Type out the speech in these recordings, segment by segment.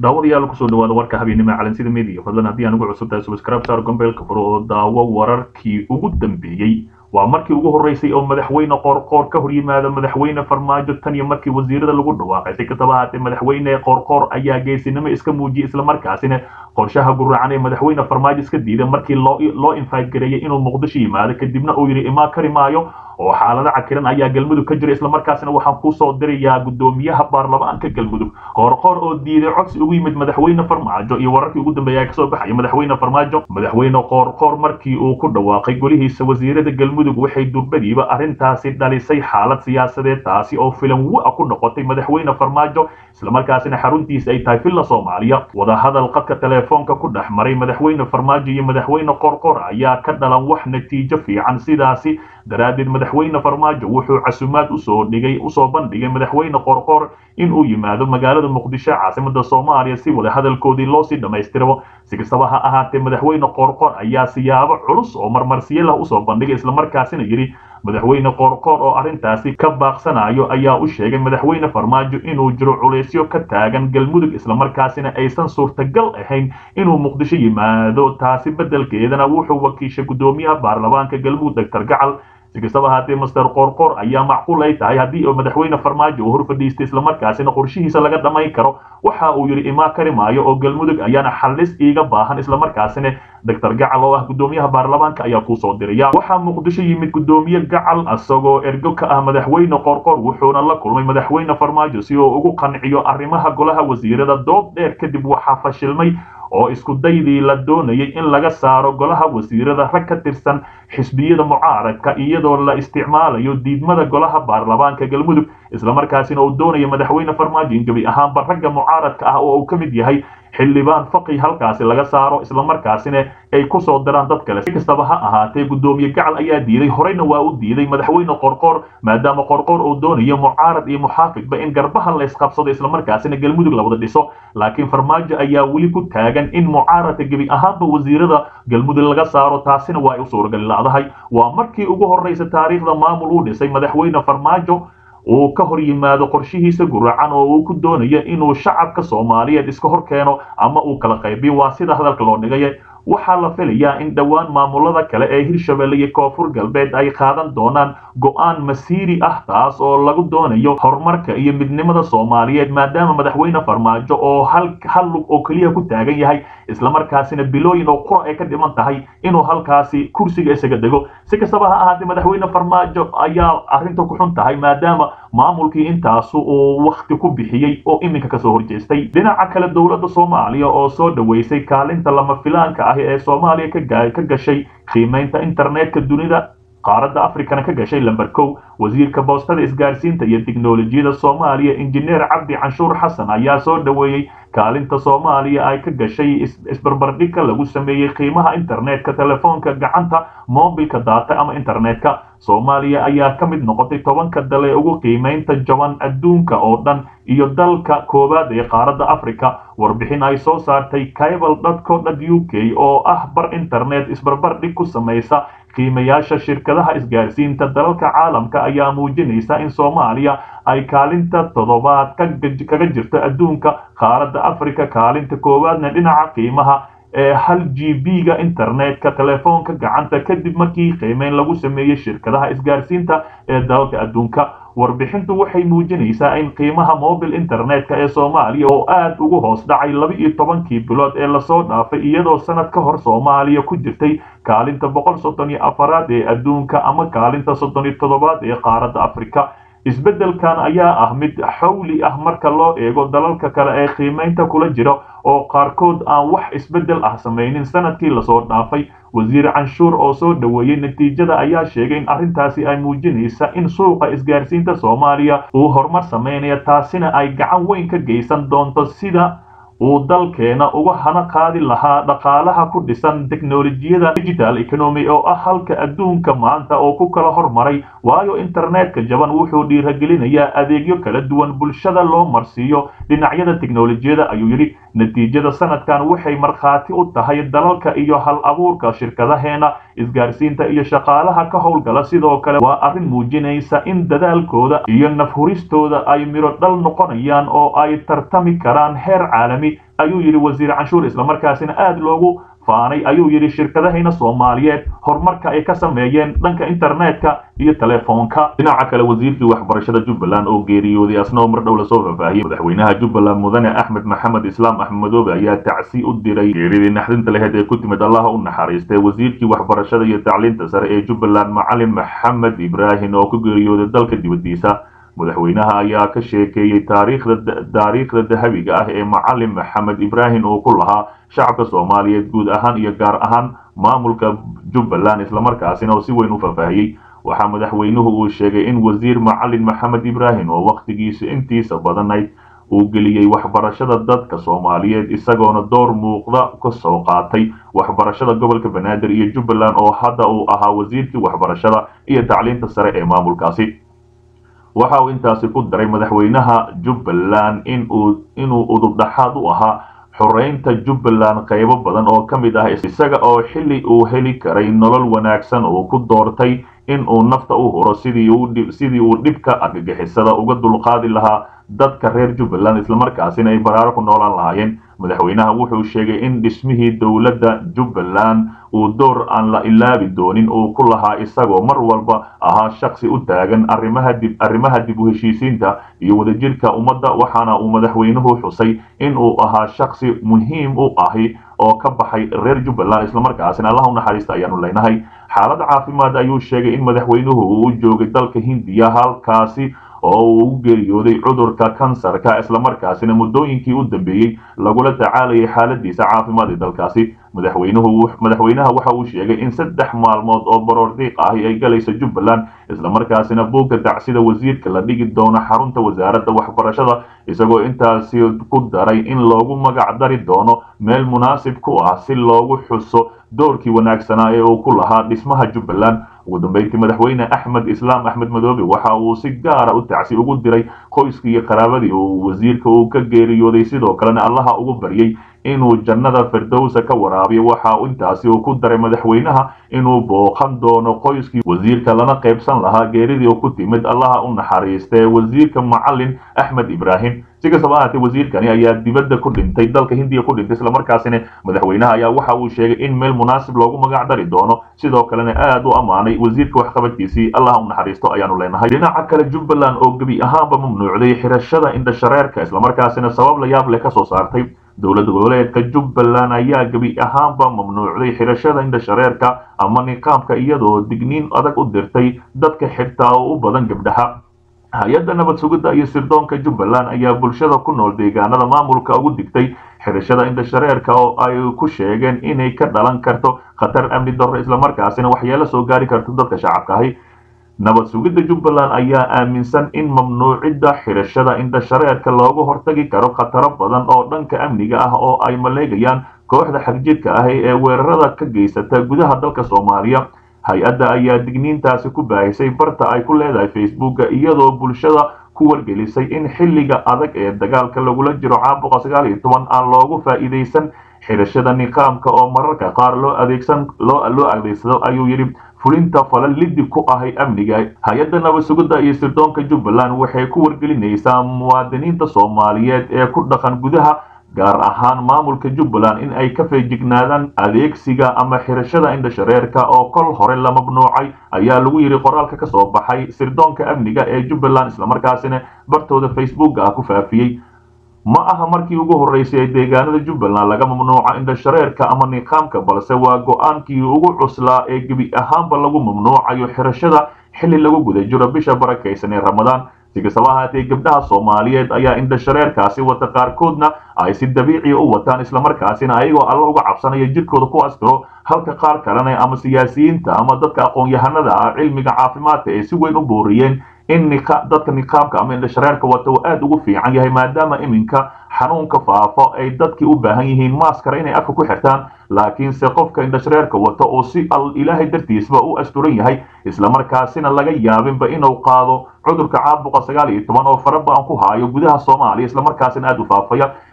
daawadayaal kusoo dhawaada warka habeennimo calansida media fadlan haddii aan ugu cusub tahay subscribe saar gombeelka furo oo daawo wararkii ugu dambeeyey waa markii ugu horreysay oo madaxweyne qoorqoor ka hor yimaada madaxweyne farmaajo tan iyo markii wasiirada lagu dhawaaqay si kastaba haatee madaxweyne qoorqoor ayaa geesinimo iska muujiyey islamarkaasina qorshaha guracan ee madaxweyne farmaajo iska diiday markii loo loo infaadgareeyay inuu muqdisho yimaado kadibna uu yidhi imaa kari maayo oo xaalado cakiran ayaa galmudug ka jira islamarkaasina waxaan kusoo dirayaa guddoomiyaha baarlamaanka galmudug qoorqoor oo diiday codsi ugu yimid madaxweyne farmaajo iyo wararkii ugu dambeeya kasoo baxaya madaxweyne farmaajo madaxweyne qoorqoor markii uu ku dhawaaqay golihiisa wasiirada galmudug waxay durbadiiba arrintaasi dhalisay xaalad siyaasadeed taasi oo filan wa ku noqotay madaxweyne farmaajo islamarkaasina xaruntiisa ay tahay villa soomaaliya wadahadal qadka teleefoonka ku dhex maray madaxweyne farmaajo iyo madaxweyne qoorqoor ayaa ka dhalan wax natiijo fiican sidaasi daraaddeed madaxweyne farmaajo wuxuu casumaad usoo dhigay usoo bandhigay madaxweyne qoorqoor in uu yimaado magaalada muqdisho caasimada soomaaliya si wada hadalkoodii loosii dhammaystiro si kastaba ha ahaatee madaxweyne qoorqoor ayaa siyaabo culus oo marmarsiyo lah usoo bandhigay islamarkaasina yidhi madaxweyne qoorqoor oo arrintaasi ka baaqsanayo ayaa u sheegay madaxweyne farmaajo inuu jiro culaysyo ka taagan galmudug islamarkaasina aysan suurtagal ahayn inuu muqdisho yimaado taasi beddelkeedana wuxuu wakiishay guddoomiyaha baarlamaanka galmudug doctor gacal si kastaba haatee master qoorqoor ayaa macquul ay tahay haddii uu madaxweyne farmaajo uu hor fadhiistay islamarkaasina qorshihiisa laga dhamayn karo waxa uu yidhi imaa kari maayo oo galmudug ayaana xallis iiga baahan islamarkaasina doctor gacal oo ah guddoomiyaha baarlamaanka ayaa kuusoo diraya waxaa muqdisho yimid guddoomiye gacal isagoo ergo ka ah madaxweyne qoorqoor wuxuuna la kulmay madaxweyne farmaajo si uu ugu qanciyo arrimaha golaha wasiirada dood dheer kadib waxaa fashilmay oo isku daydii la doonayay in laga saaro golaha wasiirada rag ka tirsan xisbiyada mucaaradka iyadoo la isticmaalayo diidmada golaha baarlamaanka galmudug islamarkaasina uu doonaya madaxweyne farmaajo in gebi ahaanba ragga mucaaradka ah oo uu ka mid yahay xildhibaan faqi halkaasi laga saaro islamarkaasina ay kusoo diraan dad kale si kastaba ha ahaatee guddoomiye gacal ayaa diiday horeyna waa u diiday madaxweyne qorqoor maadaama qorqoor uu doonayo mucaarad iyo muxaafidba in garbaha la isqabsado islamarkaasina galmudug la wada dhiso laakiin farmaajo ayaa weli ku taagan in mucaaradka gebi ahaanba wasiirada galmudug laga saaro taasina waa ay u suuragali la'dahay waa markii ugu horreysa taariikhda maamul uu dhisay madaxweyne farmaajo uu ka hor yimaado qorshihiisa guracan oo uu ku doonayo inuu shacabka soomaaliyeed iska hor keeno ama uu kala qaybiyo waa sida hadalka loo dhigay waxaa la filayaa in dhowaan maamulada kale ee hirshabelle iyo koonfur galbeed ay qaadan doonaan go'aan masiiri ah taas oo lagu doonayo horumarka iyo midnimada soomaaliyeed maadaama madaxweyne farmaajo oo hal hal lug oo keliya ku taagan yahay islamarkaasina bilooyin oo qura ay ka dhiman tahay inuu halkaasi kursiga isaga dego si kastaba ha ahaatee madaxweyne farmaajo ayaa arrinta ku xun tahay maadaama maamulkii intaasu uu wakti ku bixiyey oo iminka kasoo horjeestay dhinaca kale dowladda soomaaliya oo soo dhaweysay kaalinta lama filaanka ah ee soomaaliya ka gashay qiimaynta internetka dunida qaaradda africana ka gashay lamber kow wasiirka boostada isgaarsiinta iyo tiknolojiyada soomaaliya injineer cabdi canshuur xasan ayaa soo dhaweeyey kaalinta soomaaliya ay ka gashay isbarbardhigka lagu sameeyey qiimaha internetka telefoonka gacanta mobilka daata ama internetka soomaaliya ayaa ka mid noqotay tobanka dal ee ugu qiimaynta jaban adduunka oo dhan iyo dalka koowaad ee qaaradda africa warbixin ay soo saartay cable dco u k oo ah bar internet isbarbardhig ku samaysa qiimayaasha shirkadaha isgaarsiinta dalalka caalamka ayaa muujinaysa in soomaaliya ay kaalinta toddobaad kaga jirto adduunka qaaradda africa kaalinta koowaadna dhinaca qiimaha ee hal g b ga internetka telefoonka gacanta kadib markii qiimeyn lagu sameeyey shirkadaha isgaarsiinta ee dalalka adduunka warbixintu waxay muujinaysaa in qiimaha mobil internetka ee soomaaliya oo aad ugu hoos dhacay laba iyo tobankii bilood ee lasoo dhaafay iyadoo sanad ka hor soomaaliya ku jirtay kaalinta boqol soddon iyo afaraad ee adduunka ama kaalinta soddon iyo toddobaad ee qaaradda africa isbeddelkan ayaa ah mid xawli ah marka loo eego dalalka kale ee qiimaynta kula jira oo qaarkood aan wax isbeddel ah samaynin sanadkii lasoo dhaafay wasiir canshuur oo soo dhaweeyey natiijada ayaa sheegay in arrintaasi ay muujinaysa in suuqa isgaarsiinta soomaaliya uu horumar samaynaya taasina ay gacan weyn ka geysan doonto sida uu dalkeena uga hana qaadi lahaa dhaqaalaha ku dhisan teknolojiyada digital economy oo ah halka adduunka maanta oo ku kala hormaray waayo internetka jaban wuxuu dhiiragelinayaa adeegyo kala duwan bulshada loo marsiiyo dhinacyada teknolojiyada ayuu yidhi natiijada sanadkan waxay markhaati u tahay dalalka iyo hal abuurka shirkadaheena isgaarsiinta iyo shaqaalaha ka howlgala sidoo kale waa arrin muujinaysa in dadaalkooda iyo nafhuristooda ay midho dhal noqonayaan oo ay tartami karaan heer caalami ayuu yidhi wasiir canshuur islamarkaasina aada loogu faanay ayuu yidhi shirkadahayna soomaaliyeed horumarka ay ka sameeyeen dhanka internetka iyo telefoonka dhinaca kale wasiirkii waxbarashada jubbaland oo geeriyooday asna oo mar dhow lasoo faahfaahiyey madaxweynaha jubbaland mudane axmed maxamed islaam axmed madoobe ayaa tacsi u diray geeridii naxdinta laheyd ee ku timid allaha u naxariistay wasiirkii waxbarashada iyo tacliinta sare ee jubbaland macalin maxamed ibraahim oo ku geeriyooday dalka dibadiisa madaxweynaha ayaa ka sheekeeyey taariikhda taariikhda dahabiga ah ee macalin maxamed ibraahim uu ku lahaa shacabka soomaaliyeed guud ahaan iyo gaar ahaan maamulka jubbaland islamarkaasina oo si weyn u faahfaahiyey waxaa madaxweynuhu uu sheegay in wasiir macalin maxamed ibraahim oo wakhtigiisa intiisa badanayd uu geliyey waxbarashada dadka soomaaliyeed isagoona door muuqda ka soo qaatay waxbarashada gobolka banaadir iyo jubbaland oo hadda uu ahaa wasiirkii waxbarashada iyo tacliinta sare ee maamulkaasi waxa uu intaasi ku daray madaxweynaha jubbaland inuu inuu udubdhaxaad u ahaa xoreynta jubbaland qaybo badan oo ka mid ah isaga oo xilli uu heli karay nolol wanaagsan uu ku doortay in uu nafta u huro sidii uu dhibka argagixisada uga dulqaadi lahaa dadka reer jubbaland islamarkaasina ay baraaro ku noolaan lahaayeen madaxweynaha wuxuu sheegay in dhismihii dowladda jubbaland uu door aan la ilaabi doonin uu ku lahaa isagoo mar walba ahaa shaksi u taagan arrimaha dib arrimaha dib u heshiisiinta iyo wadajirka ummadda waxaana uu madaxweynuhu xusay in uu ahaa shaksi muhiim u ahi oo ka baxay reer jubbaland islamarkaasina allah u naxariista ayaanu leenahay xaalad caafimaad ayuu sheegay in madaxweynuhu uu joogay dalka hindiya halkaasi oo uu u geeriyooday cudurka kansarka islamarkaasina muddooyinkii u dambeeyey lagula tacaalayay xaaladiisa caafimaad ee dalkaasi madaxweynuhu madaxweynaha waxa uu sheegay in saddex maalmood oo baroordiiq ahi ay galaysa jubbaland islamarkaasina buugga dacsida wasiirka la dhigi doono xarunta wasaaradda waxbarashada isagoo intaasi ku daray in loogu magac dari doono meel munaasib ku ah si loogu xuso doorkii wanaagsanaa ee uu ku lahaa dhismaha jubbaland ugu dambeyntii madaxweyne axmed islaam axmed madoobe waxa uu si gaara u tacsi ugu diray qoyskii iyo qaraabadii uu wasiirka uu ka geeriyooday sidoo kalena allaha ugu baryey inuu jannada firdowsa ka waraabiyo waxa intaasi uu ku daray madaxweynaha inuu booqan doono qoyskii wasiirka lana qaybsan lahaa geeridii ku timid allaha u naxariistee wasiirka macalin axmed ibraahim si kastaba ahaatee wasiirkani ayaa dibadda ku dhintay dalka hindiya ku dhintay islamarkaasina madaxweynaha ayaa waxa uu sheegay in meel munaasib loogu magac dari doono sidoo kalena aad u ammaanay wasiirka waxqabadkiisii allah u naxariisto ayaanu leenahay dhinaca kale jubbaland oo gebi ahaanba mamnuucday xirashada indhashareerka islamarkaasina sabab la yaab leh ka soo saartay dowlad goboleedka jubbaland ayaa gebi ahaanba mamnuucday xirashada indhashareerka ama niqaamka iyadoo digniin adag u dirtay dadka xirtaa oo u badan gabdhaha hay-adda nabad sugidda iyo sirdoonka jubbaland ayaa bulshada ku nool deegaanada maamulka ugu digtay xirashada indhashareerka oo ay ku sheegeen inay ka dhalan karto khatar amni darro islamarkaasina waxyeelo soo gaari karto dadka shacabka ahi nabad sugidda jubbaland ayaa aaminsan in mamnuucidda xirashada indhashareerka looga hortagi karo khataro badan oo dhanka amniga ah oo ay maleegayaan kooxda xagjidka ahi ee weerarada ka geysata gudaha dalka soomaaliya hay-adda ayaa digniintaasi ku baahisay barta ay ku leedahay facebooka iyadoo bulshada ku wargelisay in xilliga adag ee dagaalka lagula jiro caabuqa sagaal iyo toban aan loogu faa'iidaysan xirashada niqaamka oo mararka qaar loo adeegsan loo loo adeegsado ayuu yidhi fulinta falal lidib ku ahay amniga hay-adda nabad sugidda iyo sirdoonka jubbaland waxay ku wargelinaysaa muwaadiniinta soomaaliyeed ee ku dhaqan gudaha gaar ahaan maamulka jubbaland in ay ka feejignaadaan adeegsiga ama xirashada indhashareerka oo kol hore la mamnuucay ayaa lagu yidhi qoraalka ka soo baxay sirdoonka amniga ee jubbaland islamarkaasina bartooda facebooka ah ku faafiyey ma aha markii ugu horreysay ee deegaanada jubbaland laga mamnuuca indhashareerka ama niqaamka balse waa go-aankii ugu cuslaa ee gebi ahaanba lagu mamnuucayo xirashada xilli lagu guda jiro bisha barakaysan ee ramadaan si kastaba ahaatee gabdhaha soomaaliyeed ayaa indhashareerkaasi wata qaarkoodna ay si dabiiciya u wataan islamarkaasina ayagoo alla uga cabsanaya jirkooda ku askaro halka qaar kalena ama siyaasiyiinta ama dadka aqoon-yahanada ah cilmiga caafimaadka ay si weyn u booriyeen in dadka niqaamka ama indhashareerka wata uu aad ugu fiican yahay maadaama iminka xanuunka faafo ay dadkii u baahan yihiin maaskara inay afka ku xirtaan laakiinse qofka indhashareerka wata oo si ilaahay dartiisba u asturan yahay islamarkaasina laga yaabinba inuu qaado cudurka caabuqa sagaal iyo toban oo faraba-an ku haayo gudaha soomaaliya islamarkaasina aad u faafaya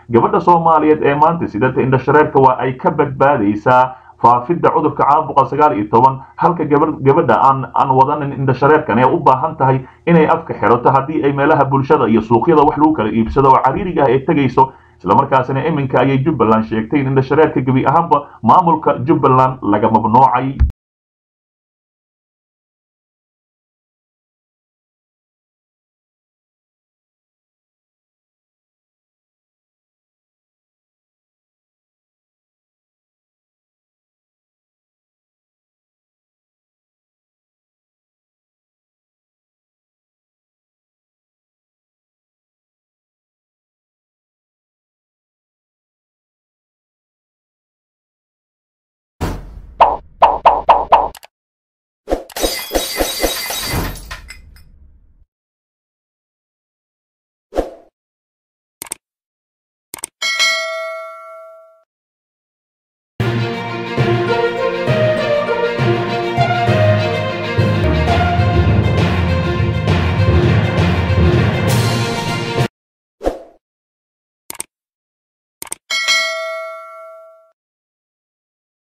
gabadha soomaaliyeed ee maanta sidata indhashareerka waa ay ka badbaadaysaa faafidda cudurka caabuqa sagaal iyo toban halka gabadha aan aan wadanin indhashareerkan ee u baahan tahay inay afka xirato haddii ay meelaha bulshada iyo suuqyada wax lagu kala iibsado oo cariiriga ah ay tegayso islamarkaasina iminka ayay jubbaland sheegtay in indhashareerka gebi ahaanba maamulka jubbaland laga mamnuucay